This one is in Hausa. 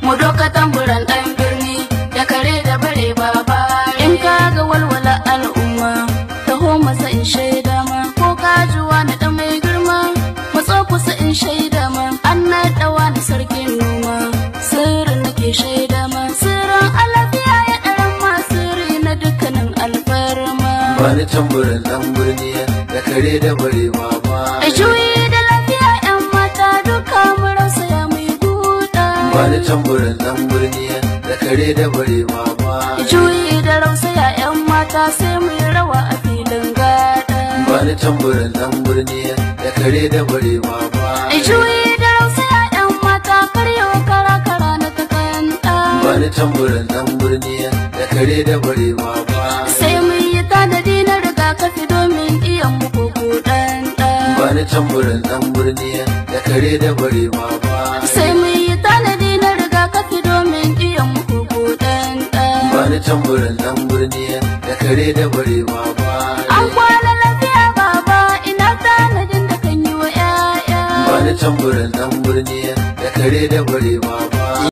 mu doka tamburan ɗan birni da kare da bare baba in ka ga walwala al'umma taho masa in shaida ma ko ka ji wani ɗan mai girma matso kusa in shaida ma an naɗawa na sarkin noma sirrin nake shaida ma sirrin alafiya ya ɗaran ma sirri na dukkanin alfarma Bani tamburin ɗan birni da kare da bare baba. a juyi da lafiya yan mata duka mu rausaya mai guda Bani tamburin ɗan birni da kare da bare baba. juyi da rausaya yan mata sai mu yi rawa a filin gada Bani tamburin ɗan birni da kare da bare baba. juyi da rausaya yan mata karyo kara kara na takanta Bani tamburin ɗan birni da kare da bare baba. sai mu yi tanadi na rigakafi domin iyan mu koko ɗan ɗan Bani tamburin ɗan birni da kare da bare baba. sai mu yi tanadi na rigakafi domin iyan mu koko ɗan ɗan Bani tamburin ɗan birni da kare da bare baba. an kwana lafiya baba ina tanadin da kan yi wa 'ya'ya Bani tamburin ɗan birni da kare da bare baba.